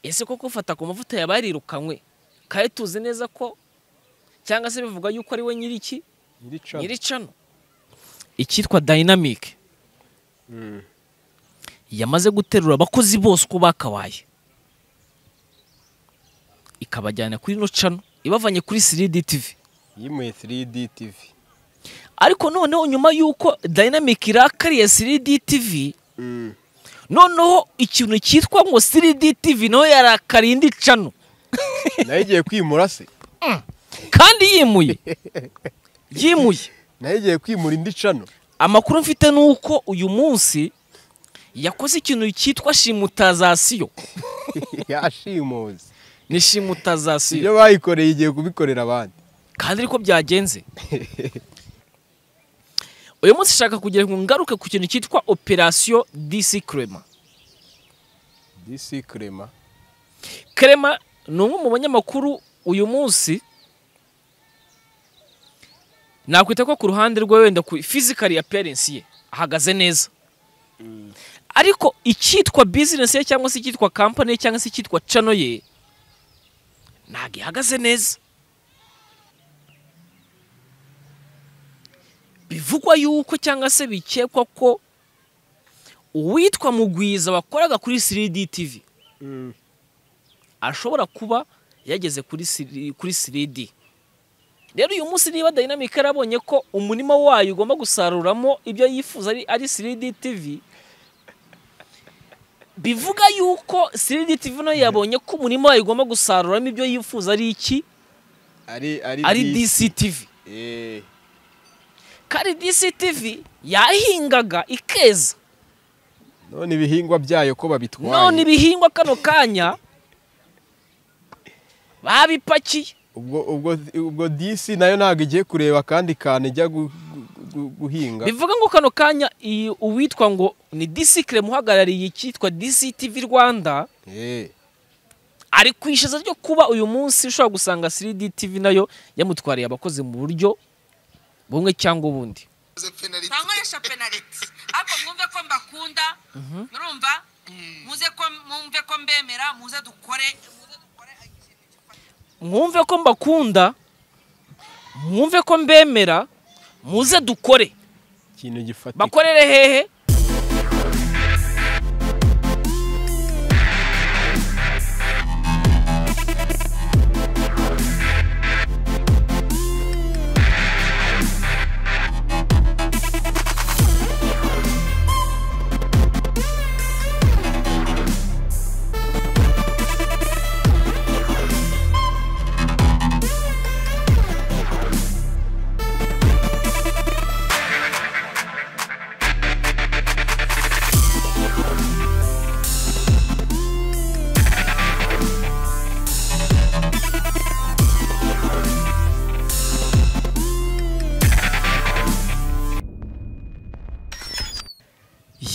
ese koko ufata ku mavuta yabarirukanywe kandi tuzi neza ko cyangwa se bivuga yuko ari we nyiriki nyiricano icyitwa dayinamike yamaze guterura abakozi bose uko bakabaye ikabajyana kuri ino cano ibavanye kuri siridi tivi yimuye 3D TV ariko noneho nyuma y'uko dayinamike irakariye 3D TV noneho ikintu cyitwa ngo 3D TV nawe yarakariye indi cano nayo igiye kwimura se kandi yimuye yimuye nayo igiye kwimura indi cano amakuru mfite ni uko uyu munsi yakoze ikintu cyitwa shimutazasiyo yashimuzi ni ibyo shimutazasiyo bayikoreye igiye kubikorera abandi kandi ariko byagenze uyu munsi nshaka kugira ngo ngaruke ku kintu cyitwa operasiyo disi kerema disi kurema kerema ni umwe mu banyamakuru uyu munsi nakwita ko ku ruhande rwe wenda ku fizikari aperensi ye ahagaze neza ariko icyitwa bizinesi ye cyangwa se icyitwa kampani ye cyangwa se icyitwa cano ye ntabwo ihagaze neza bivugwa yuko cyangwa se bikekwa ko uwitwa mugwiza wakoraga kuri 3D TV ashobora kuba yageze kuri siri- kuri 3D rero uyu munsi niba dynamic yarabonye ko umurima wayo ugomba gusaruramo ibyo yifuza ari, ari 3D TV bivuga yuko 3D TV nayo yabonye ko umurima wayo ugomba gusaruramo ibyo yifuza ari iki ari ari ari DCTV Eh, kandi DCTV yahingaga ikeza none ibihingwa byayo ko babitwaye none ibihingwa kano kanya babipakiye ubwo ubwo ubwo disi nayo ntabwo igiye kureba akandi kantu ijya gu- gu- gu- guhinga bivuga ngo kano kanya iyi uwitwa ngo ni disikire muhagarariye icyitwa DCTV Rwanda Eh, ari ku ishaza ryo kuba uyu munsi ushobora gusanga 3D TV nayo yamutwariye abakozi mu buryo bumwe cyangwa ubundi bankoresha penaliti ariko mwumve ko mbakunda murumva muze ko mwumve ko mbemera muze dukore muze dukore ikintu gikomeye. mwumve ko mbakunda mwumve ko mbemera muze dukore ikintu gifatika bakorere hehe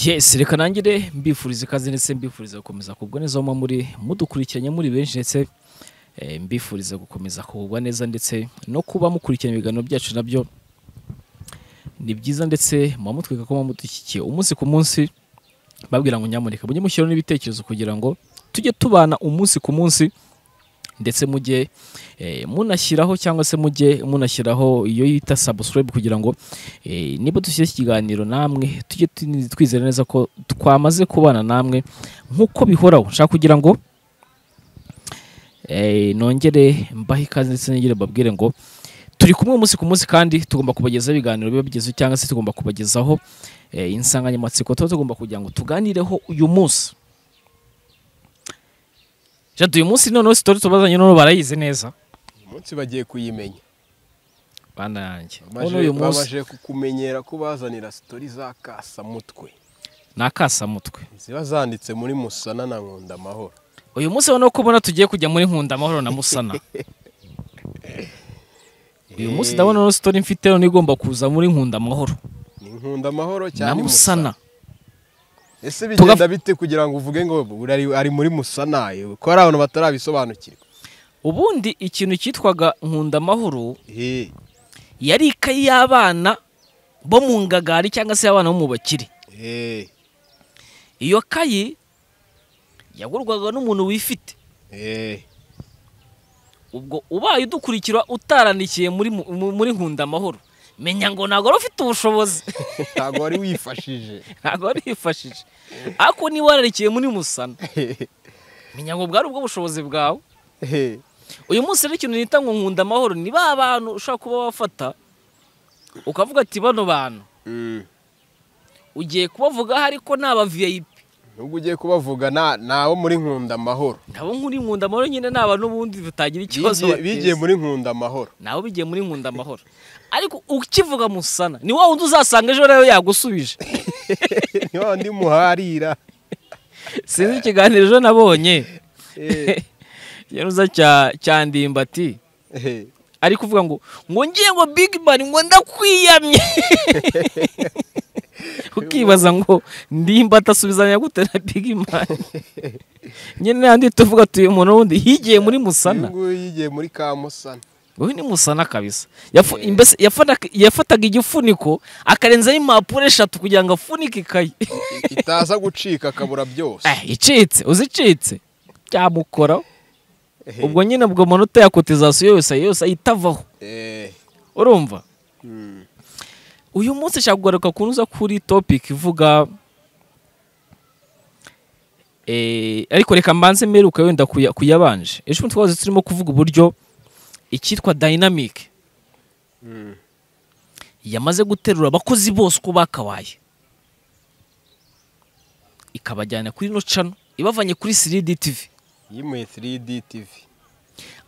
yes reka nangire mbifuriza ikaze ndetse mbifuriza gukomeza kugubwa neza aho muba muri mudukurikiranye muri benshi ndetse eh, mbifuriza gukomeza kugubwa neza ndetse no kuba mukurikirana ibiganiro byacu nabyo ni byiza ndetse muba mutwika ko muba mudushyigikiye umunsi ku munsi babwira ngo nyamureka mujye mushyiraho n'ibitekerezo kugira ngo tujye tubana umunsi ku munsi ndetse mujye eh, munashyiraho cyangwa se mujye munashyiraho iyo yita subscribe kugira ngo eh, niba dushyize iki kiganiro namwe tujye tu- twizera neza ko twamaze kubana namwe nk'uko bihoraho nshaka kugira ngo eh, nongere mbahe ikaze ndetse nongere mbabwire ngo turi kumwe umunsi ku munsi kandi tugomba kubagezaho ibiganiro biba bigezeho cyangwa se tugomba kubagezaho eh, insanganyamatsiko tuba tugomba kugira ngo tuganireho uyu munsi jadu uyu munsi noneho sitori tubazanye noneho barayizi neza uyu munsi bagiye kuyimenya bana yanjye Bamaje- noneho uyu munsi bamaje kukumenyera ko bazanira sitori za kasamutwe ni akasamutwe ziba zanditse muri musana na nkunda amahoro uyu munsi noneho ko ubona tugiye kujya muri nkunda amahoro na musana uyu munsi ndabona noneho sitori mfite noneho igomba kuza muri nkunda amahoro ni nkunda amahoro na cyane musana ese bigenda Tuga- bite kugira ngo uvuge ngo ari, ari muri musana yewe, ko hari abantu batarabisobanukirwa ubundi ikintu cyitwaga nkunda amahoro Eh, yari ikayi y'abana bo mu ngagari cyangwa se abana bo mu bakire eh, iyo kayi yagurwaga n'umuntu wifite ubwo ubaye udukurikira utarandikiye muri mu- mu- muri nkunda amahoro menya ngo ntabwo wari ufite ubushobozi ntabwo wari wifashije ntabwo wari wifashije ariko niba wararikiye muri musana menya ngo bwari ubwo bushobozi bwawe uyu munsi rero ikintu nita ngo nkunda amahoro ni ba bantu ushobora kuba wafata ukavuga ati bano bantu Mm. ugiye kubavugaho ariko ni aba viyayipi nubwo ugiye kubavuga nta- ntawo muri nkunda amahoro nabo nk'uri nkunda amahoro nyine ni abantu ubundi batagira ikibazo Bigiye- bateza. bigiye muri nkunda amahoro nabo bigiye muri nkunda amahoro ariko ukivuga musana ni wa wundi uzasanga ejo rero yagusubije ni wa wundi muharira sinzi ikiganiro ejo nabonye Eh, yanuza cya cya ndimbati eh. ari kuvuga ngo ngo ngiye ngo big bang ngo ndakwiyamye ukibaza ngo ndimba atasubizanya gute na big man nyine handi tuvuga tuye umuntu wundi higiye muri musana Uyu nguyu yigiye muri kamusana uyu ni musana kabisa Yafu- mbese yafataga- yafataga igifuniko akarenzaho impapuro eshatu kugira ngo afunike ikayi itaza gucika akabura byose Eh, icitse uzi icitse byamukoraho Eh, ubwo nyine ubwo umuntu utaya kotizasiyo yose yose ahita avaho eh. urumva Mm. uyu munsi nshaka kugaruka ku ntuza kuri topic ivuga Eh, ariko reka mbanze mperuka wenda kuya- kuyabanje ejo bundi twahoze turimo kuvuga uburyo icyitwa dynamic Mm. yamaze guterura abakozi bose uko bakabaye ikabajyana kuri ino cano ibavanye kuri 3D TV yimuye 3D TV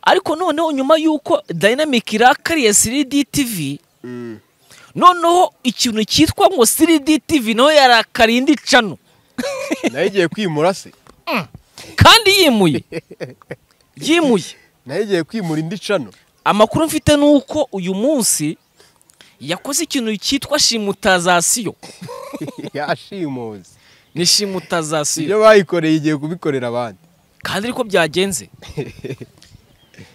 ariko noneho nyuma y'uko dynamic irakariye 3D TV Mm. noneho ikintu cyitwa ngo 3D TV naho yarakariye indi cano nayo igiye kwimura se kandi yimuye yimuye nayo igiye kwimura indi cano amakuru mfite ni uko uyu munsi yakoze ikintu cyitwa shimutazasiyo yashimuze ni ibyo shimutazasiyo bayikoreye igiye kubikorera abandi kandi ariko byagenze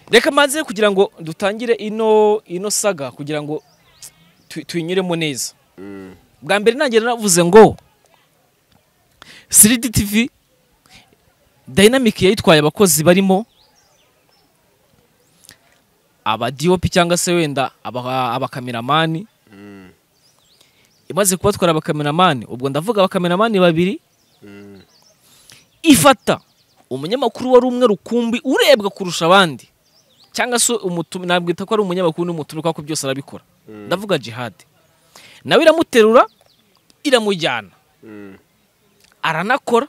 reka mbanze kugira ngo dutangire ino ino saga kugira ngo tu- tuyinyuremo neza Mm. bwa mbere ntangira navuze ngo 3D TV Dynamic yayitwaye abakozi barimo abadiyopi cyangwa se wenda aba- abakameramani Mm. imaze kubatwara abakameramani ubwo ndavuga abakameramani babiri Mm. ifata umunyamakuru wari umwe rukumbi urebwa kurusha abandi cyangwa se umutu- nabwita ko ari umunyamakuru n'umutumirwa kuko byose arabikora Mm. ndavuga jihadi nawe iramuterura iramujyana Mm. aranakora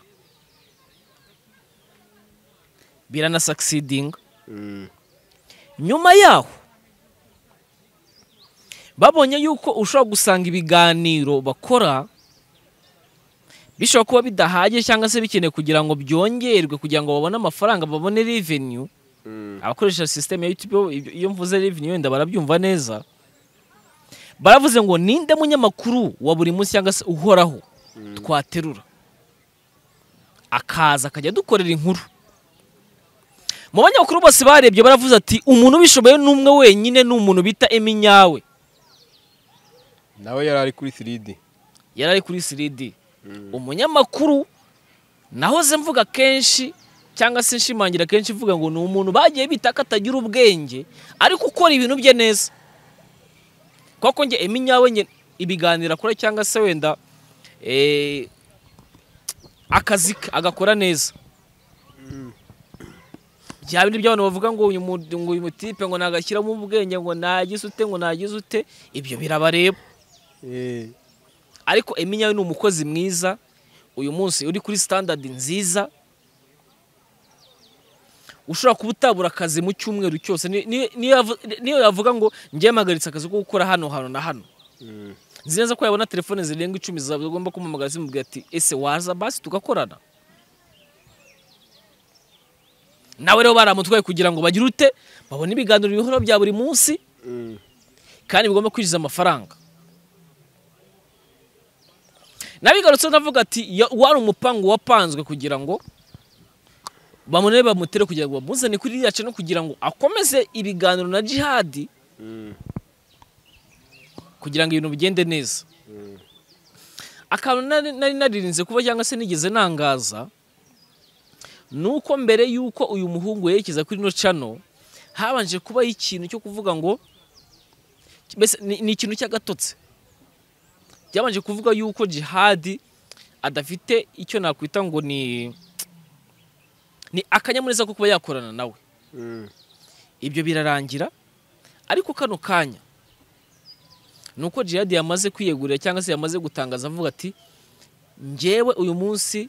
biranasakisidinga Mm. nyuma yaho babonye yuko ushobora gusanga ibiganiro bakora bishobora kuba bidahagije cyangwa se bikeneye kugira ngo byongerwe kugira ngo babone amafaranga babone revenue Mm. abakoresha sisiteme ya YouTube ibyo- iyo mvuze revenue wenda barabyumva neza baravuze ngo ninde munyamakuru wa buri munsi cyangwa se uhoraho twaterura akaza akajya adukorera inkuru mu banyamakuru bose barebye baravuze ati umuntu ubishoboye ni umwe wenyine ni umuntu bita eminyawe nawe yari ari kuri 3D yari ari kuri 3D umunyamakuru nahoze mvuga kenshi cyangwa se nshimangira kenshi mvuga ngo ni umuntu bagiye bita ko atagira ubwenge ariko ukora ibintu bye neza kuko njye eminyawe njye ibiganiro akora cyangwa se wenda eh, akazi ke agakora neza bya bindi by'abantu bavuga ngo uyu mu- ngo uyu mutipe ngo nagashyiramo ubwenge ngo nagize ute ngo nagize ute ibyo birabareba Eh. ariko eminyawe ni umukozi mwiza uyu munsi uri kuri standard nziza ushobora kuba utabura akazi mu cyumweru cyose Ni- ni- niyo yavu- niyo yavuga ngo njye mpagaritse akazi ko gukora hano hano na hano Mm. nzi neza ko yabona telefone zirenga icumi zagomba kumamagara zimubwira ati ese waza basi tugakorana nawe rero baramutwaye kugira ngo bagire ute babone ibiganiro bihora bya buri munsi Mm. kandi bigomba kwinjiza amafaranga nabigarutse navuga ati "Ya- wari umupangu wapanzwe kugira ngo bamunebe bamutere kugira ngo bamuzane kuri iriya cano kugira ngo akomeze ibiganiro na jihadi Mm. kugira ngo ibintu bigende neza Mm. akantu nari nari naririnze kuba cyangwa se nigeze nangaza ni uko mbere y'uko uyu muhungu yerekeza kuri ino cano habanje kubaho ikintu cyo kuvuga ngo mbese ni ni ikintu cy'agatotsi byabanje kuvuga yuko jihadi adafite icyo nakwita ngo ni ni akanyamuneza ko kuba yakorana nawe Mm. ibyo birarangira ariko kano kanya ni uko jihadi yamaze kwiyegurira cyangwa se yamaze gutangaza avuga ati ngewe uyu munsi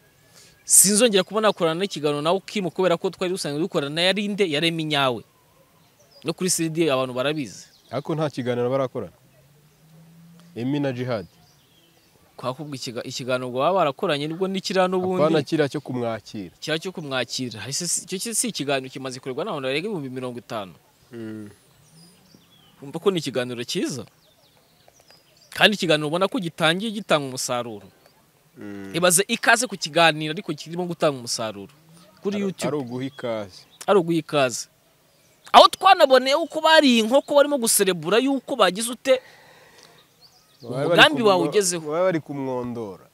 sinzongera kuba nakorana n'ikiganiro nawe ukimu kubera ko twari dusanzwe dukorana na yarinde yarema inyawe no kuri siridi abantu barabizi ariko nta kiganiro barakorana emi na jihadi twakubwa ikiga- ikiganiro baba barakoranye nibwo nikiriya apana n'ubundi kiriya cyo kumwakira kiriya cyo kumwakira ese si- icyo si- si ikiganiro kimaze kurerwa n'abantu barenga ibihumbi mirongo itanu umva ko ni ikiganiro cyiza kandi ikiganiro ubona ko gitangiye gitanga umusaruro ibaze ikaze ku kiganiro ariko kirimo gutanga umusaruro kuri ari youtube uguha ikaze ari uguha ikaze aho twanaboneye uko bariye inkoko barimo guserebura yuko bagize ute Bari bari Umugambi kumwo- wawe ugezeho. bari bari kumwondora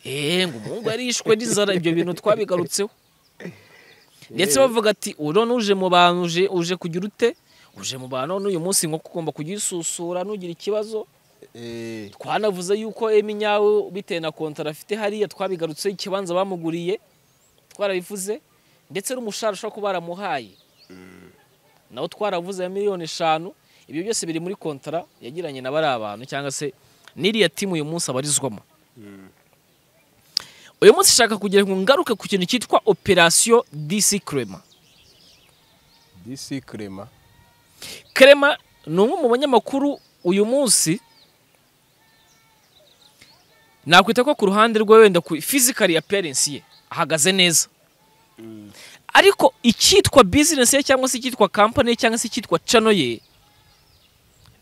eee ngo umuhungu yarishwe n'inzara ibyo bintu twabigarutseho ndetse bavuga ati "Ubu none uje mu bantu uje uje kugira ute uje mu bantu none uyu munsi inkoko ugomba kuyisusura ntugira ikibazo Eh, twanavuze yuko emi nyawe bitewe na kontara afite hariya twabigarutse ikibanza bamuguriye twarabivuze ndetse n'umushahara ushobora kuba baramuhaye nawo twaravuze ya miliyoni eshanu ibyo byose biri muri kontara yagiranye na bariya bantu cyangwa se n'iriya timu uyu munsi abarizwamo uyu munsi shaka kugira ngo ngaruke ku kintu cyitwa operasiyo disi krema disi krema Kerema ni umwe mu banyamakuru uyu munsi nakwita ko ku ruhande rwe wenda ku fizikari appearance ye ahagaze neza ariko icyitwa bizinesi ye cyangwa se icyitwa kampani ye cyangwa se icyitwa cano ye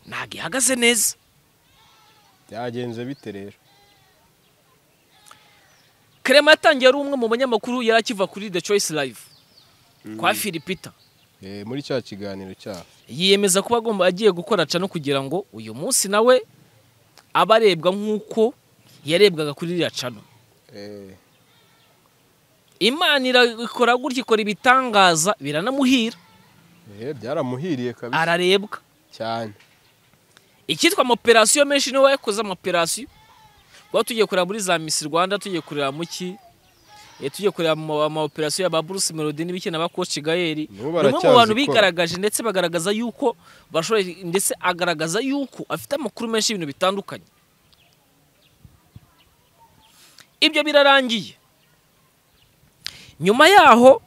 ntabwo ihagaze neza byagenze bite rero Kerema yatangiye ari umwe mu banyamakuru yari akiva kuri The Choice Live kwa Philipita Eh, muri cya kiganiro cyabo yiyemeza kuba agomba agiye gukora cano kugira ngo uyu munsi nawe abe arebwa nk'uko yarebwaga kuri iriya cano Eh, imana irakora gutya ikora ibitangaza biranamuhira eh, byaramuhiriye kabisa ararebwa cyane icyitwa amaperasiyo menshi niwe wayakoze amaperasiyo kuba tugiye kureba muri za misi rwanda tugiye kureba muki tugiye kureba mu- amaoperasiyo ya ba bruce melody n'ibiki na ba coach gayeri ni umwe Nabo mu baracyazikora. bantu bigaragaje ndetse bagaragaza yuko bashoboye ndetse agaragaza yuko afite amakuru menshi y'ibintu bitandukanye ibyo birarangiye nyuma yaho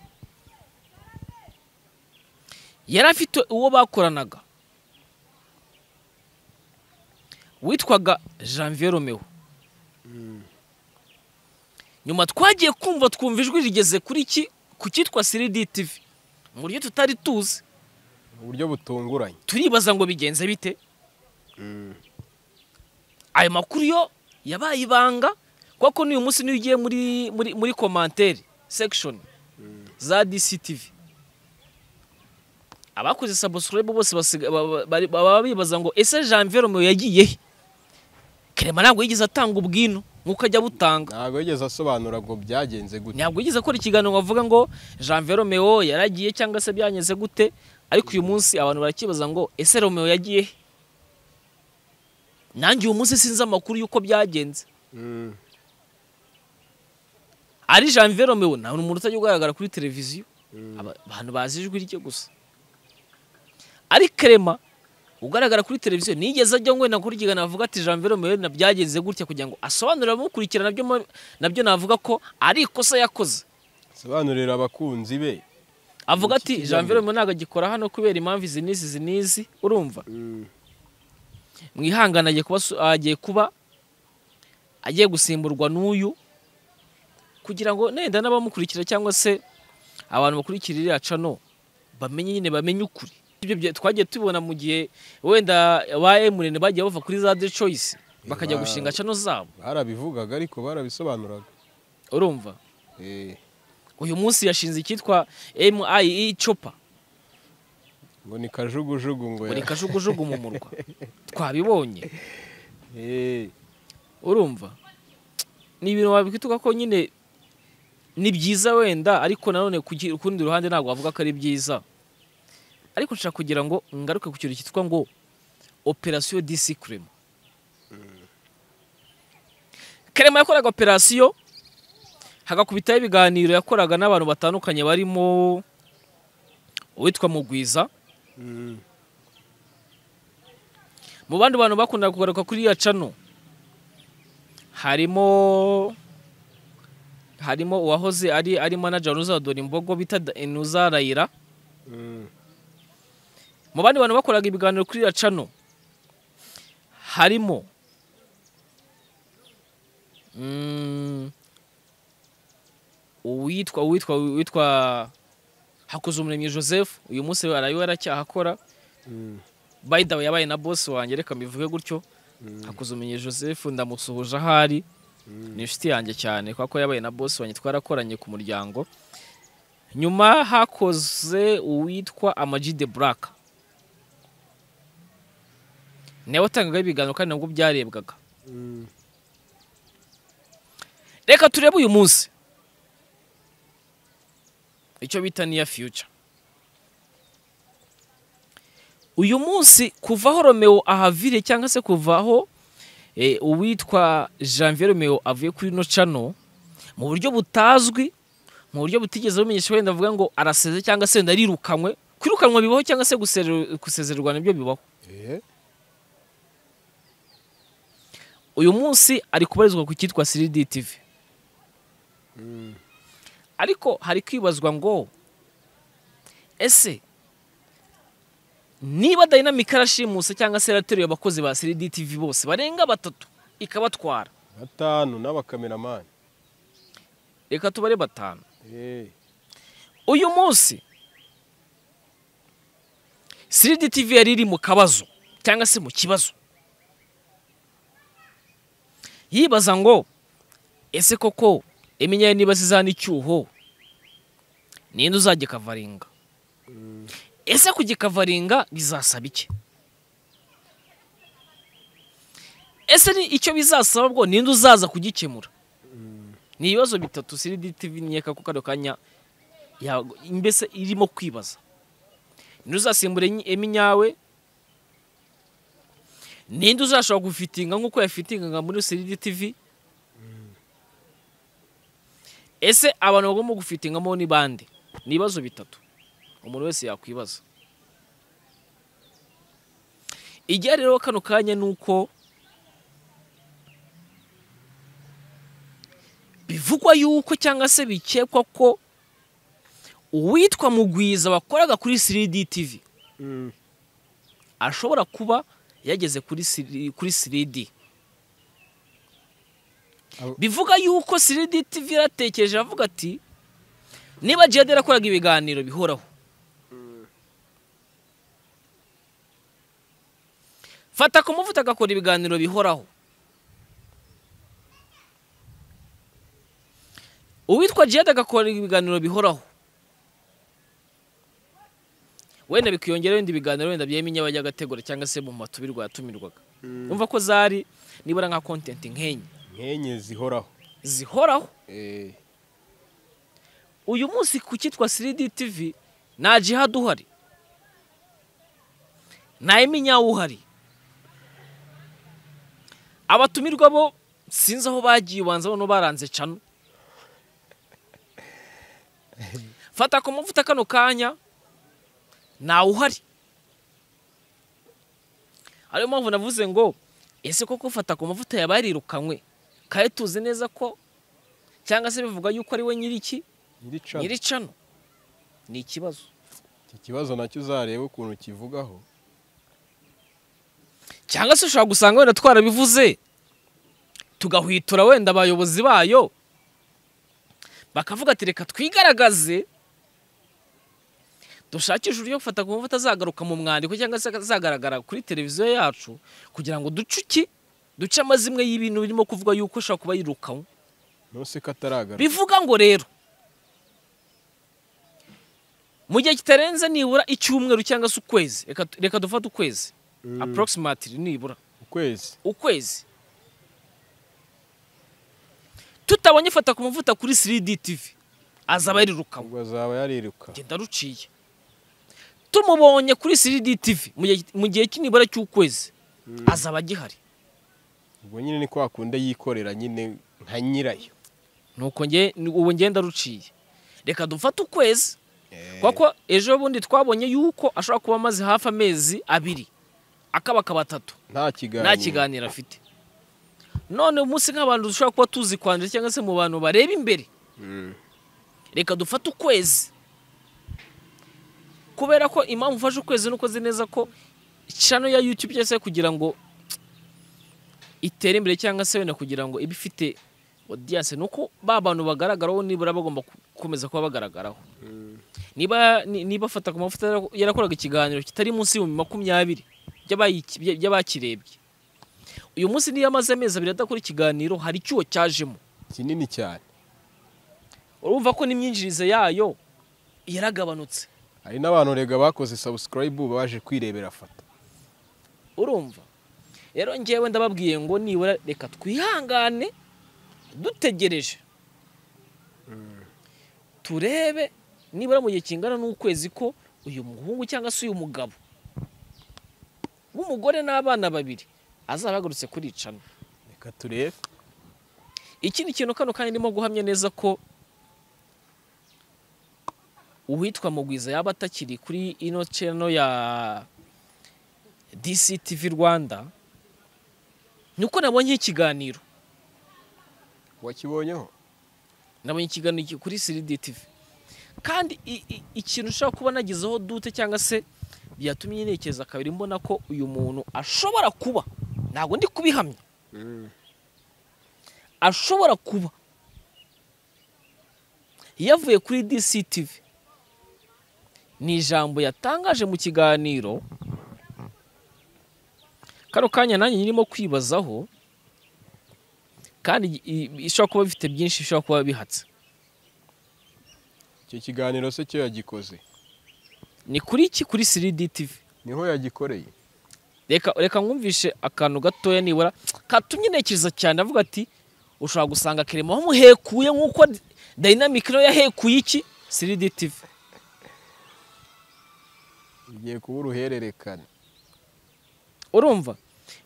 yari afite uwo bakoranaga witwaga janvier romeo nyuma twagiye kumva twumva ijwi rigeze kuri iki ku cyitwa 3D TV mu buryo tutari tuzi mu buryo butunguranye turibaza ngo bigenze bite ayo makuru yo yabaye ibanga kuko n'uyu munsi niyo ugiye muri muri muri komantere sekishoni za DCTV abakoze sabusikarayibu bose basiga- ba- ba- bari- baba bibaza ngo ese janvier romeo yagiye he kerema ntabwo yigeze atanga ubwino nk'uko ajya abutanga ntabwo yigeze asobanura ngo byagenze gute ntabwo yigeze akora ikiganiro ngo avuga ngo janvier romeo yaragiye cyangwa se byanyeze gute ariko uyu munsi abantu barakibaza ngo ese romeo yagiye he?" nanjye uyu munsi sinzi amakuru y'uko byagenze Mm, ari janvier romeo nta umuntu utajya ugaragara kuri televiziyo Mm. Aba- abantu bazi ijwi rye gusa ari kerema ugaragara kuri televiziyo nigeze ajya ngo nakora ikiganiro avuga ati janvier romeo na byagenze gutya kugira ngo asobanurire abamukurikira nabyo ma- nabyo navuga ko ari ikosa yakoze asobanurira abakunzi be avuga ati Ikijyambere. janvier mu ntabwo agikora hano kubera impamvu izi n'izi izi n'izi urumva Mm, mwihangane agiye kuba su- agiye kuba agiye gusimburwa n'uyu kugira ngo nenda n'abamukurikira cyangwa se abantu bakurikira iriya cano bamenye nyine bamenye ukuri ibyo bya- twagiye tubibona mu gihe wenda ba emurene bagiye bava kuri za de choice bakajya ba- gushinga cano zabo barabivugaga ariko barabisobanuraga urumva Eh, uyu munsi yashinze icyitwa MIE Chopper ngo ni kajugujugu ngo buri ya- kajugujugu mu murwa twabibonye Eh, urumva ni ibintu wabikituka ko nyine ni byiza wenda ariko nanone ku gi- ku rundi ruhande ntabwo wavuga ko ari byiza ariko nshaka kugira ngo ngaruke ku kintu cyitwa ngo operasiyo disi kerema kerema yakoraga operasiyo hagakubitaho ibiganiro yakoraga n'abantu batandukanye barimo uwitwa mugwiza mu bandi bantu bakundaga kugaruka kuri iriya cano harimo harimo uwahoze ari ari manager wa Dora Imbogo bita Da- Inuza Raira mu bandi bantu bakoraga ibiganiro kuri iriya cano harimo mm, uwitwa uwitwa uwitwa Hakuzumuremyi Joseph uyu munsi arayo yaracyahakora by the way yabaye na boss wanjye reka mbivuge gutyo hakuzumenye joseph ndamusuhuje ahari ni inshuti yanjye cyane kubera ko yabaye na boss wanjye twarakoranye ku muryango nyuma hakoze uwitwa amaji de buraka nawe watangaga ibiganiro kandi nabwo byarebwaga reka turebe uyu munsi icyo bita niya future uyu munsi kuva aho romeo ahavire cyangwa se kuva aho eh, uwitwa janvier romeo avuye kuri ino cano mu buryo butazwi mu buryo butigeze bumenyesha wenda avuga ngo araseze cyangwa se wenda arirukanwe kwirukanwa bibaho cyangwa se gusere- gusezererwa nabyo bibaho Eh, uyu munsi ari kubarizwa ku cyitwa 3D TV ariko hari kwibazwa ngo ese niba dynamic yarashimuse cyangwa se yarateruye abakozi ba 3D TV bose barenga batatu ikabatwara batanu n'abakameramani reka tubare batanu Eh, uyu munsi 3D TV yari iri mu kabazo cyangwa se mu kibazo yibaza ngo ese koko imenyere niba zizana icyuho ninde uzagikavaringa ese kugikavaringa bizasaba iki ese ni icyo bizasaba bwo ninde uzaza kugikemura ni ibibazo bitatu 3D TV nkeka ko kano kanya ya- mbese irimo kwibaza ninde uzasimbura enyi- eminyawe ninde uzashobora gufitinga nk'uko yafitingaga muri seridi tv ese abantu bagomba gufitingamo ni bande ni ibibazo bitatu umuntu wese yakwibaza ijya rero kano kanya ni uko bivugwa yuko cyangwa se bikekwa ko uwitwa mugwiza wakoraga kuri 3D TV mm, ashobora kuba yageze kuri 3D kuri 3D Abo- bivuga yuko 3D TV yaratekereje avuga ati niba Jihad yarakoraga ibiganiro bihoraho fata ku muvuta agakora ibiganiro bihoraho uwitwa Jihad agakora ibiganiro bihoraho wenda bikiyongeraho ibindi biganiro wenda byemye bajya gategura cyangwa se mu matubirwa yatumirwaga umva ko zari nibura nka kontenti nk'enye nkenye zihoraho zihoraho Eh, uyu munsi ku cyitwa 3D TV nta jihad uhari nta eminyawe uhari abatumirwa bo sinzi aho bagiye ubanza bano baranze cano fata ku mavuta kano kanya ntawe uhari ariyo mpamvu navuze ngo ese koko fata ku mavuta yaba yarirukanwe kandi tuzi neza ko cyangwa se bivuga yuko ari we nyiriki nyiri cano. nyiri cano ni ikibazo iki kibazo nacyo uzareba ukuntu kivugaho cyangwa se ushobora gusanga wenda twarabivuze tugahwitura wenda abayobozi bayo bakavuga ati reka twigaragaze dushakishe uburyo gufata ku mavuta azagaruka mu mwandiko cyangwa se azagaragara kuri televiziyo yacu kugira ngo duce iki duce amazimwe y'ibintu birimo kuvuga yuko ashobora kuba yirukanwe nose ko ataragaruka bivuga ngo rero mu gihe kitarenze nibura icyumweru cyangwa se ukwezi reka tu- reka dufate ukwezi approximately nibura ukwezi ukwezi tutabonye fata ku mavuta kuri 3D TV azaba yarirukanwe ubwo azaba yariruka genda ruciye tumubonye kuri siridi tivi mu gihe- mu gihe cy'inibura cy'ukwezi azaba agihari ubwo nyine ni kwa kundi yikorera nyine nka nyirayo nuko nge ni- ubu ngenda ruciye reka dufate ukwezi kuko ejo bundi twabonye yuko ashobora kuba amaze hafi amezi abiri akaba akaba atatu nta kiganiro nta kiganiro afite none umunsi nk'abantu dushobora kuba tuzi kwandura cyangwa se mu bantu bareba imbere Mm. reka dufate ukwezi kubera ko impamvu ufashe ukwezi nuko uzi neza ko channel ya YouTube cyangwa se kugira ngo itere imbere cyangwa se wenda kugira ngo ibe ifite audience nuko ba bantu bagaragaraho nibura bagomba ku- gukomeza kuba bagaragaraho niba ni- niba afata ku mavuta yara- yarakoraga ikiganiro kitari munsi y'ibihumbi makumyabiri by'abayiki- by- by'abakirebye uyu munsi niyo amaze amezi abiri adakora ikiganiro hari icyuho cyajemo kinini cyane urumva ko n'imyinjirize yayo yaragabanutse hari n'abantu rega bakoze subscribe baje kwirebera foto urumva rero ngewe ndababwiye ngo nibura reka twihangane dutegereje turebe nibura mu gihe kingana n'ukwezi ko uyu muhungu cyangwa se uyu mugabo w'umugore n'abana babiri azaba agarutse kuricana reka turebe ikindi kintu kano kandi ndimo guhamya neza ko uwitwa mugwiza yaba atakiri kuri ino channel ya DCTV Rwanda niko nabonye ikiganiro wakibonyeho nabonye ikiganiro ki- kuri Siri TV kandi i- i- ikintu ushobora kuba nagizeho dute cyangwa se byatumye ntekereza kabiri mbona ko uyu muntu ashobora kuba ntabwo ndi kubihamya ashobora kuba yavuye kuri DCTV ni ijambo yatangaje mu kiganiro kano kanya nanjye nyirimo kwibazaho kandi i- i- ishobora kuba bifite byinshi bishobora kuba bihatse icyo kiganiro se cyo yagikoze ni kuri iki kuri siridi tivi niho yagikoreye reka reka mwumvishe akantu gatoya nibura katumye ntekereza cyane avuga ati ushobora gusanga kerema wamuhekuye nk'uko dayinamike nayo yahekuye iki siridi tivi igiye kuba uruhererekane urumva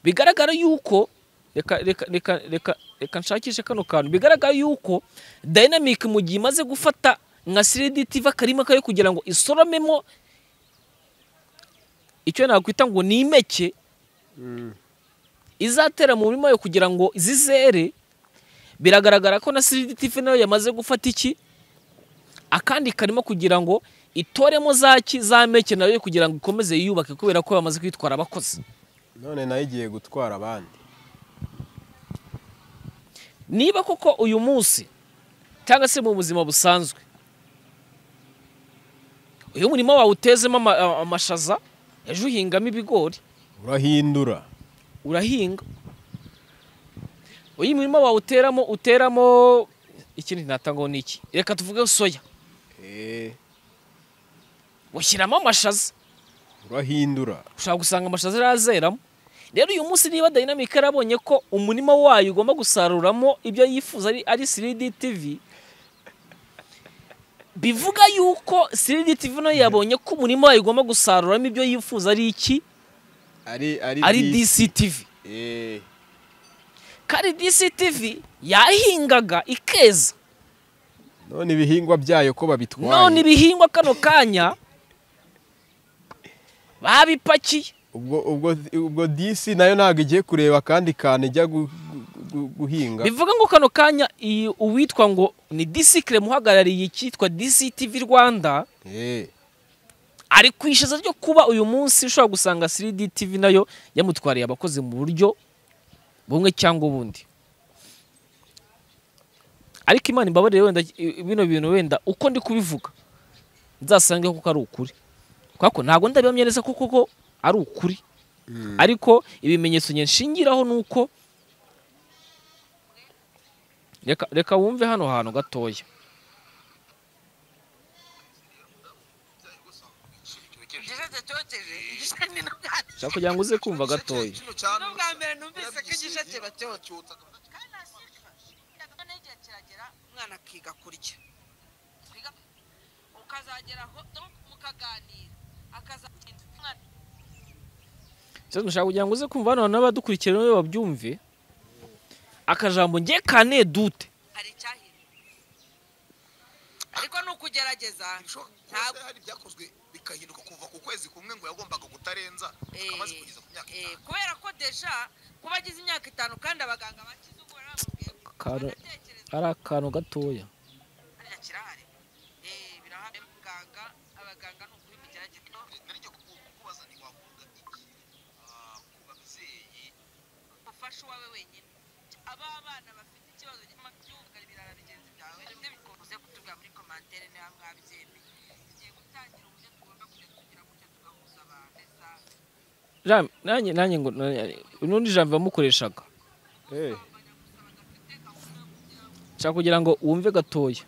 bigaragara yuko reka reka reka reka reka nshakishe kano kantu bigaragara yuko dayinamike mu gihe imaze gufata nka siridi tivi akarima kayo kugira ngo isoromemo icyo nakwita ngo ni impeke izatera mu murima yo kugira ngo zizere biragaragara ko na CDTV nayo yamaze gufata iki akandi karimo kugira ngo itoremo za ki za meke nayo yo kugira ngo ikomeze yiyubake kubera ko bamaze kwitwara abakozi none nayo igiye gutwara abandi niba koko uyu munsi cyangwa se mu buzima busanzwe uyu murima wawe utezemo ama- amashaza ejo uhingamo ibigori urahindura urahinga uyu murima wawuteramo uteramo ikindi ntatanga ngo ni iki reka tuvuge soya ushyiramo amashaza urahindura ushobora gusanga amashaza arazeramo rero uyu munsi niba dayinamike yarabonye ko umurima wayo ugomba gusaruramo ibyo yifuza ari, ari siridi tivi bivuga yuko siridi tivi nayo yabonye ko umurima wayo ugomba gusaruramo ibyo yifuza ari iki ari ari ari dis- disi tivi Eh, kandi disi tivi yahingaga ikeza none ibihingwa byayo ko babitwaye none ibihingwa kano kanya babipakiye ubwo ubwo ubwo disi nayo ntabwo igiye kureba akandi kantu ijya gu- gu- gu- guhinga bivuga ngo kano kanya iyi uwitwa ngo ni disikire muhagarariye icyitwa DCTV Rwanda Eh, ari ku ishaza ryo kuba uyu munsi ushobora gusanga 3D TV nayo yamutwariye abakozi mu buryo bumwe cyangwa ubundi ariko imana imbabarire wenda i- bino bintu wenda uko ndi kubivuga nzasange kuko ari ukuri kuko ntabwo ndabihamya neza ko koko ari ukuri ariko ibimenyetso njye nshingiraho ni uko reka reka wumve hano hantu gatoya igishate cyokeje igishate ni ubwa mbere ushaka kugira ngo uze kumva gatoya ni ubwa mbere numvise ko igishate bacyokeje kandi nta kintu kiragera umwana akiga kurya mukazageraho donc mukaganira akazagenda umwana cyangwa ushaka kugira ngo uze kumva hano n'abadukurikiye nawe babyumve akajambo nge kane dute hari icyahindura ariko ni ukugerageza Bishoboka ko ntabwo hari ibyakozwe bikahinduka kuva ku kwezi kumwe ngo yagombaga kutarenza Eh, amaze kugeza ku myaka eh, itanu kubera ko deja kuba agize imyaka itanu kandi abaganga bakize ubwo bamubwiye Karo- banatekereza ari akantu gatoya hariya kirahari Eh, birahari muganga abaganga ni ukuri mugerageza nari njye kuku- kukubaza ntiwavuga iki ah, ku babyeyi ufashe uwawe wenyine aba bana bafite ikibazo cy'amabyumvira ibirara bigenzi byawe bimwe bikubuze kutubwira muri komantere niba mwabyemeye tugiye gutangira uburyo tugomba kujya tugira gutya tugahuza abantu neza Jean- nanjye nanjye ngo nanjye- n'undi jambo bamukoreshaga Eh, nshaka kugira ngo wumve gatoya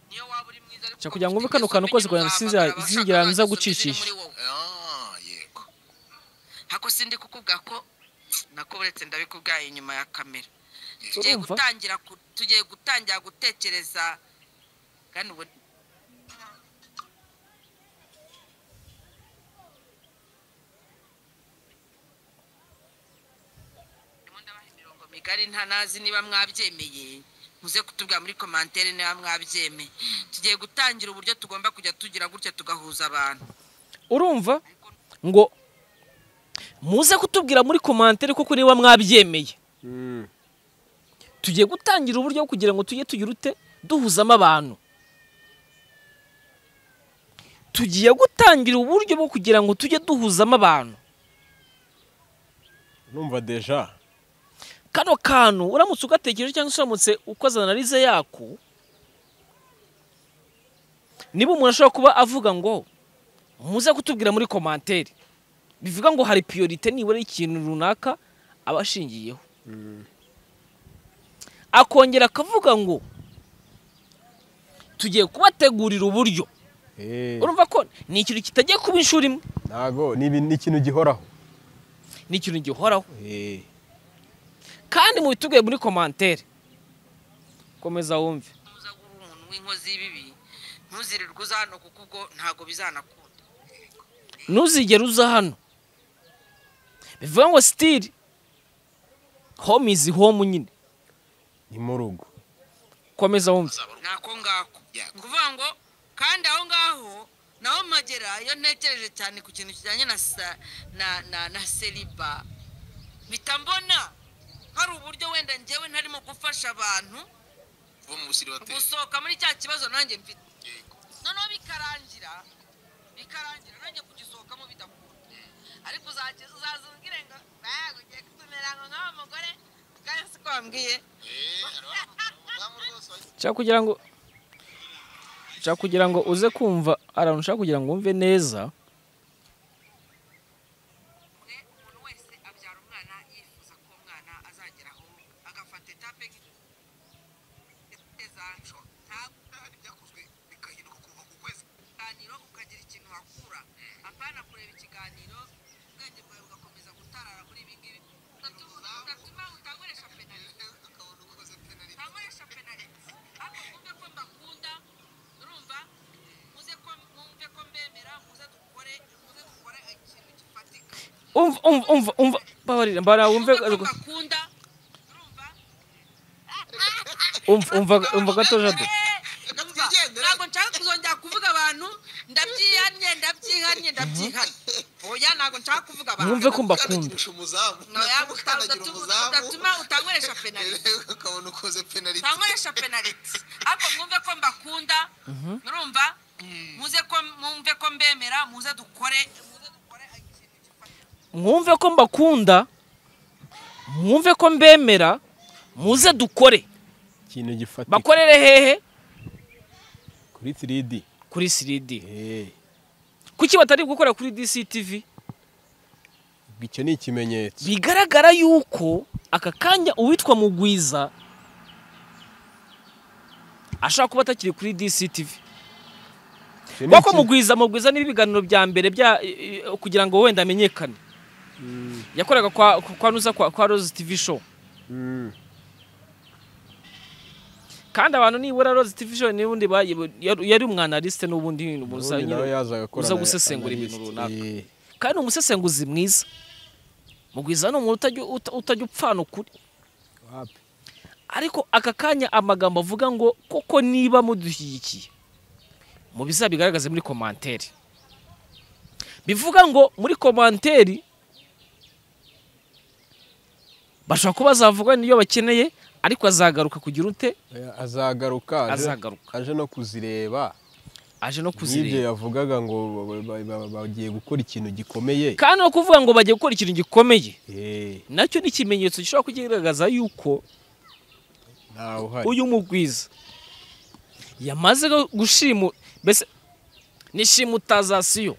niyo waba uri mwiza ariko Nshaka kugira ngo wumve kano kantu kose kugira ngo sinza- sinzigera nza gucishisha. Ah, yego hako sindi kukubwira ko nako uretse ndabikubwaye inyuma ya kamera tugiye Urumva? gutangira ku- tugiye gutangira gutekereza kandi ubu Ndimo ndabaha imirongo migari nta nazi niba mwabyemeye muze kutubwira muri komantere niba mwabyemeye tugiye gutangira uburyo tugomba kujya tugira gutya tugahuza abantu urumva ngo muze kutubwira muri komantere koko niba mwabyemeye mm, tugiye gutangira uburyo kugira ngo tujye tugira ute duhuzamo abantu tugiye gutangira uburyo bwo kugira ngo tujye duhuzamo abantu numva deja kano kantu uramutse ugatekereje cyangwa se uramutse ukoze analize yako niba umuntu ashobora kuba avuga ngo muze kutubwira muri komantere bivuga ngo hari piyorite nibura y'ikintu runaka aba ashingiyeho akongera akavuga ngo tugiye kubategurira uburyo Eh, urumva ko ni ikintu kitagiye kuba inshuro imwe ntago ni ibi- ni ikintu gihoraho ni ikintu gihoraho Eh, kandi mubitubwiye muri komantere komeza wumve uza guha umuntu w'inkozi y'ibibi ntuzirirwe uza hano kuko ubwo ntabwo bizanakunda ntuzigere uza hano bivuga ngo sitiri home izi home nyine ni mu rugo komeza wumve ntako ngako ni ukuvuga ngo kandi aho ngaho naho magera iyo ntekereje cyane ku kintu kijyanye na sa na na na seriba mpita mbona hari uburyo wenda njyewe ntarimo gufasha abantu bo mu busiri bateye gusohoka muri cya kibazo nanjye mfite noneho bikarangira bikarangira nanjye kugisohokamo bidakunda ariko uzajya- uzaza umbwire ngo "Bah, ugiye kutumeranga nk'aba mugore kandi siko wambwiye nshaka kugira ngo nshaka kugira ngo uze kumva ahantu ushaka kugira ngo wumve neza mwe umuntu wese abyara umwana yifuza ko umwana azageraho agafata etape nk'iteza ntabwo hari ibyakozwe bikahinduka kuva ku kwezi ikiganiro ukagira ikintu wakura apana kureba ikiganiro ubwenge bwawe bugakomeza gutarara muri ibi ngibi ugatuma utaguresha penalite ukabona ukoze penaliti ntaguresha penalite ariko mwumve ko mbakunda urumva muze ko mwumve ko mbemera muze dukore muze dukore ikintu gifatika umva umva umva umva mbabarira mbara wumve mwumve ko mbakunda urumva umva umva umva gato jado Ndumva. ntabwo nshaka kuzongera kuvuga abantu ndabyihannye ndabyihannye ndabyihannye oya ntabwo nshaka kuvuga abantu mwumve ko mbakunda ukandagirisha umuzamu Oya, ukandagira udatuma- umuzamu udatuma utankoresha penaliti ukabona ukoze penaliti utankoresha penaliti ariko mwumve ko mbakunda murumva muze ko mwumve ko mbemera muze dukore muze dukore ikintu gifatika mwumve ko mbakunda mwumve ko mbemera muze dukore ikintu gifatika bakorere hehe kuri 3D kuri siridi Eh, kuki batari gukorera kuri dctv icyo ni ikimenyetso bigaragara yuko aka kanya uwitwa mugwiza ashobora kuba atakiri kuri dctv Icyo ni kuko iki- mugwiza mugwiza niba ibiganiro bya mbere bya i- i- kugira ngo wenda amenyekane yakoraga kwa kwa nuza kwa, kwa rose tv show Mm, kandi abantu nibura Rose TV Vision n'ubundi bayi- yari yari umwanaliste n'ubundi ubundi nawe buzanyine yazaga akora uza ana- gusesengura analyst. ibintu runaka. Eh, kandi umusesenguzi mwiza mugwiza ni umuntu utajya uta- utajya upfana ukuri wapi. ariko aka kanya amagambo avuga ngo koko niba mudushyigikiye mu bizabigaragaze muri komanteri bivuga ngo muri komanteri bashobora kuba bazavuga niyo bakeneye ariko azagaruka kugira ute Eh, azagaruka aje- Azagaruka. aje no kuzireba aje no n'ibyo kuzireba yavugaga ngo ba- ba- ba- bagiye gukora ikintu gikomeye kandi no kuvuga ngo bagiye gukora ikintu gikomeye Eh, nacyo ni ikimenyetso gishobora kugaragaza yuko ntawe uhari uyu mugwiza yamaze gu- gushimu mbese ni shimutazasiyo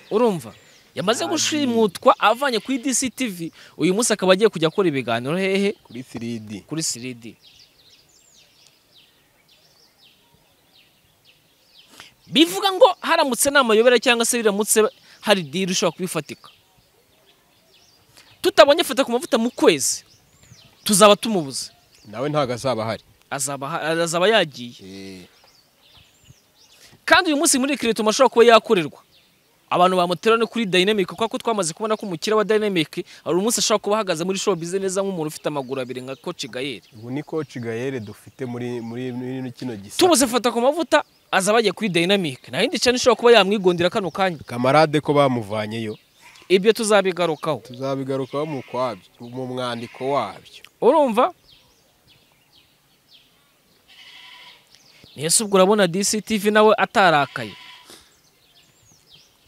urumva yamaze gushimutwa avanye kuri DCTV uyu munsi akaba agiye kujya akora ibiganiro hehe kuri 3D kuri siridi bivuga ngo haramutse nta mayobera cyangwa se biramutse hari diri ushobora kubifatika tutabonye fata ku mavuta mu kwezi tuzaba tumubuze nawe ntabwo azaba ahari azaba aha- azaba yagiye kandi uyu munsi muri kirito ashobora kuba yakorerwa abantu bamutera no kuri dynamic kuko twamaze kubona ko umukira wa dynamic hari umunsi ashobora kuba ahagaze muri show bize neza nk'umuntu ufite amaguru abiri nka coach Gael ubu ni koci gayere dufite muri muri muri kino gisa tubuze fata ku mavuta azaba agiye kuri dynamic nta yindi cyane ishobora kuba yamwigondera kano kanya kamarade ko bamuvanyeyo ibyo tuzabigarukaho tuzabigarukaho mu kwabyo mu mwandiko wabyo urumva ese ubwo urabona DCTV nawe atarakaye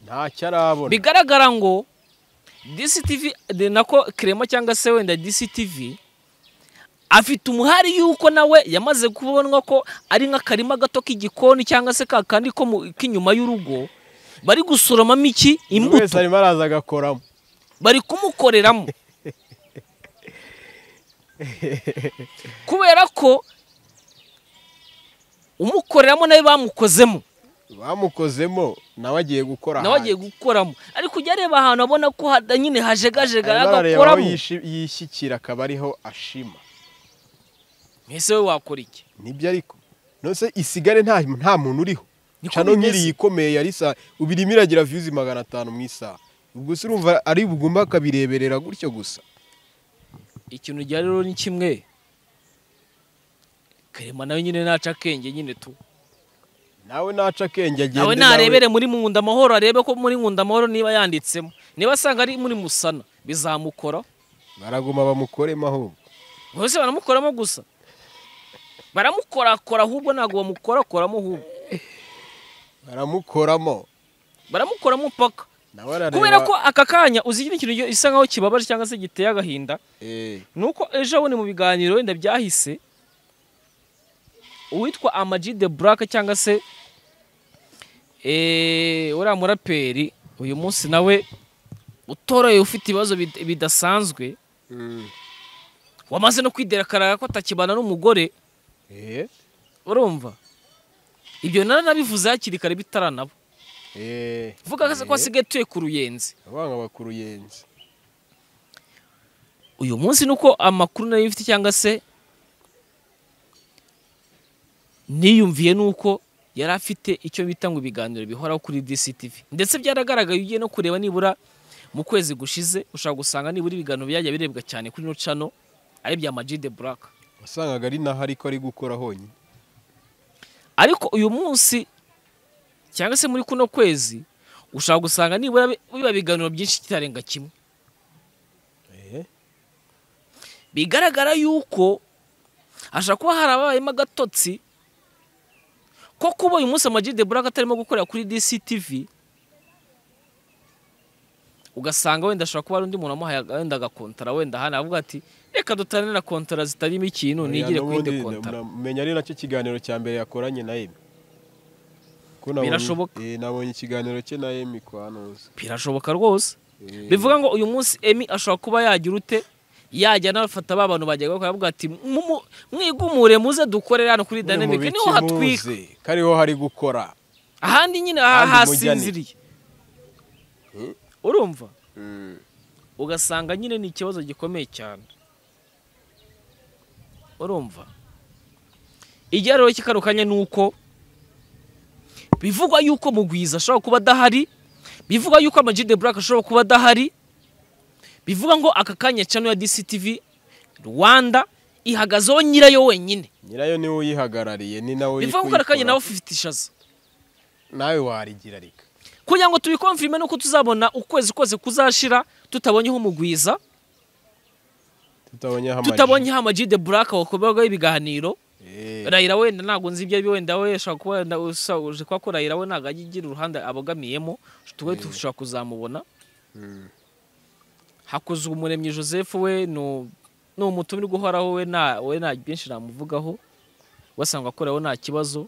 ntacyo arabona bigaragara ngo DCTV de- nako kirema cyangwa se wenda DCTV afite umuhari yuko nawe yamaze kubonwa ko ari nk'akarima gato k'igikoni cyangwa se ka kandi ko mu- k'inyuma y'urugo bari gusoromamo iki buri wese imbuto arimo araza agakoramo bari kumukoreramo kubera ko umukoreramo nawe bamukozemo bamukozemo nawe agiye gukora nawe agiye gukoramo ariko ujya areba ahantu abona ko hada- nyine hajegajega agakoramo yishyikira akaba ariho ashima ese we wakora iki nibyo ariko nose isigare nta nta muntu uriho Niko cano nk'iri bimeze. yikomeye yari saa ubirimo iragira viyuzi magana atanu mu isaha ubwo se urumva ari bugomba akabireberera gutyo gusa ikintu ujya rero ni kimwe karema nawe nyine naca akenge nyine tu nawe naca akenge agende nawe narebere muri nkunda amahoro arebe ko muri nkunda amahoro niba yanditsemo niba asanga ari muri musana bizamukora baraguma bamukoremo aho bose baramukoramo gusa baramukorakora ahubwo ntabwo bamukorakoramo ahubwo baramukoramo baramukoramo paka nawe arareba kubera ko aka kanya uzi ikindi kintu gisa nkaho kibabaje cyangwa se giteye agahinda eh, nuko ejo bundi mu biganiro wenda byahise uwitwa amaji de burake cyangwa se eh, uriya muraperi uyu munsi nawe utoraye ufite ibibazo bid- bidasanzwe mm, wamaze no kwiderakara ko atakibana n'umugore eh, urumva ibyo naranabivuze hakiri kare bitaranaba eh, vuga ko asigaye atuye ku ruyenzi abanga bakuruyenzi uyu munsi nuko amakuru nayo mfite cyangwa se niyumviye nuko yari afite icyo bita ngo ibiganiro bihoraho kuri DCTV ndetse byaragaragaye ugiye no kureba nibura mu kwezi gushize ushobora gusanga nibura ibiganiro byajya birebwa cyane kuri ino cano ari ibya Majide Black wasangaga ari naho ariko ari gukora honyine ariko uyu munsi cyangwa se muri kuno kwezi ushobora gusanga nibura bi- biba ibiganiro byinshi kitarenga kimwe eh, bigaragara yuko hashobora kuba harabayemo agatotsi ko kuba uyu munsi amagide buraka atarimo gukorera kuri DCTV ugasanga wenda ashobora kuba hari undi muntu wamuhaye aga- wenda agakontara wenda hano avuga ati reka dutane na kontara zitarimo ikintu nigire ku yindi kontara menya ari nacyo kiganiro cya mbere yakoranye na Emi Ko nabonye- Birashoboka. eh, nabonye ikiganiro cye na Emi kwa nuza birashoboka rwose Eh. bivuga ngo uyu munsi emi ashobora kuba yagira ute yajya anafata ba bantu bajya bakora avuga ati "Mumu- mwigumure muze dukorere hano kuri Mwe dynamic niho mubikimuze, hatwika ko ariho hari gukora ahandi nyine aha Ahandi hasinziriye Hmm? urumva ugasanga nyine ni ikibazo gikomeye cyane urumva igihe rero kikarukanye ni uko bivugwa yuko mugwiza ashobora kuba adahari bivugwa yuko ama de Black ashobora kuba adahari bivuga ngo aka kanya channel ya DCTV Rwanda ihagazeho nyirayo wenyine nyirayo niwe uyihagarariye ni nawe uri bivuga ngo aka kanya kuyikora. nawe ufite ishaza nawe warigira reka kugira ngo tubikomfirime nuko tuzabona ukwezi kose kuzashira tutabonyeho umugwiza tutabonye hamaji tutabonyeho ama de Black wakorwaho ibiganiro Eh, rayira wenda ntabwo nzi ibyo ari byo wenda we ashobora kuba wenda usa- uje kuba ko rayira we ntabwo ajya agira uruhande abogamiyemo tuba dushobora kuzamubona mm. hakuze umuremyi joseph we ni- ni umutumirwa uhoraho we nta we nta byinshi namuvugaho wasanga akoraho nta kibazo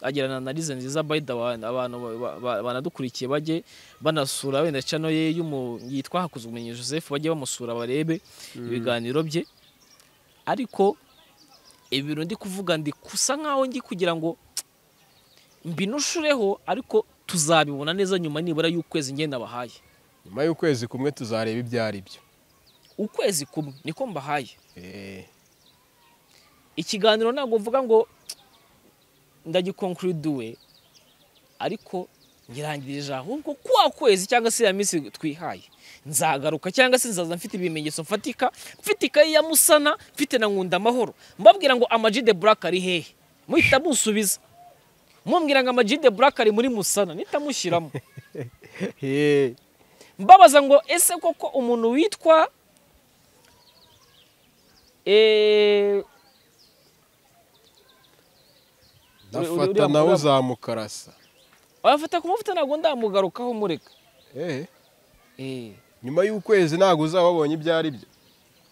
agirana analize nziza bayida abantu ba- ba- ba- banadukurikiye bajye banasura wenda channel ye y'umu- yitwa hakuze umuremyi joseph bajye bamusura barebe ibiganiro bye ariko ibi bintu ndi kuvuga ndi kusa nkaho ndi kugira ngo mbinushureho ariko tuzabibona neza nyuma nibura y'ukwezi ngenda bahaye nyuma y'ukwezi kumwe tuzareba ibyo ari byo ukwezi kumwe niko mbahaye Eh, ikiganiro ntabwo mvuga ngo ndagikonkuriduwe ariko ngirangirije ahubwo kwa kwezi cyangwa se ya minsi twihaye nzagaruka cyangwa se nzaza mfite ibimenyetso mfatika mfite ikayi ya musana mfite na nkunda amahoro mbabwira ngo Ama G the black ari hehe muhita musubiza mumbwira ngo Ama G the black ari muri musana nihita mushyiramo eh, mbabaza ngo ese koko umuntu witwa eh, uri- ndafata uriya nawe mugabo. uzamukarasa abafata ku mavuta ntabwo ndamugarukaho mureka Eh, Eh, nyuma y'ukwezi ntabwo uzaba wabonye ibyo ari byo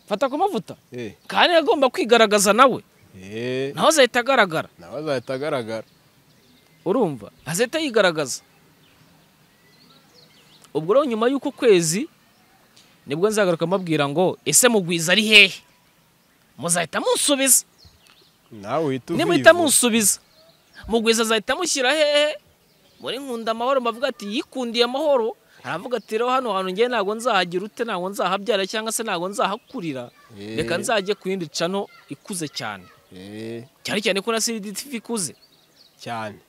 fata ku mavuta Eh, kandi agomba kwigaragaza nawe eh, nawe azahita agaragara nawe azahita agaragara urumva azahita yigaragaza ubwo rero nyuma y'uko kwezi nibwo nzagaruka mbabwira ngo ese mugwiza ari hehe muzahita munsubiza nawe uhita nimuhita uvivu. munsubiza mugwiza azahita amushyira hehe muri nkunda amahoro bavuga ati yikundiye amahoro aravuga ati rero hano hantu ngewe ntabwo nzahagira ute ntabwo nzahabyara cyangwa se ntabwo nzahakurira Eh. reka nzajye ku yindi cano ikuze cyane Eh, cyane cyane ko na CDTV ikuze cyane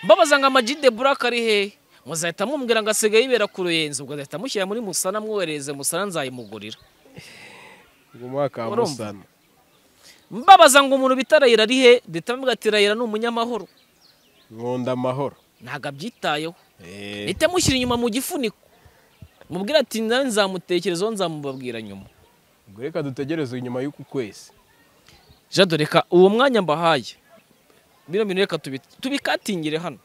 mbabaza ngo Ama G the Black ari hehe muzahita mumbwira ngo asigaye yibera ku ruyenzi ubwo azahita mushyira muri musana mwohereze musana nzayimugurira uwo mwaka wa Urumva? musana mbabaza ngo umuntu bita Rayira ari he ndetse amuvuga ati Rayira ni umunyamahoro nkunda amahoro ntabwo abyitayeho Eh, mpita mushyira inyuma mu gifuniko mubwira ati nawe nzamutekerezaho nzamubabwira nyuma ubwo reka dutegereze nyuma y'uku kwezi jado reka uwo mwanya mbahaye bino bintu reka tubi- tubikatingire hano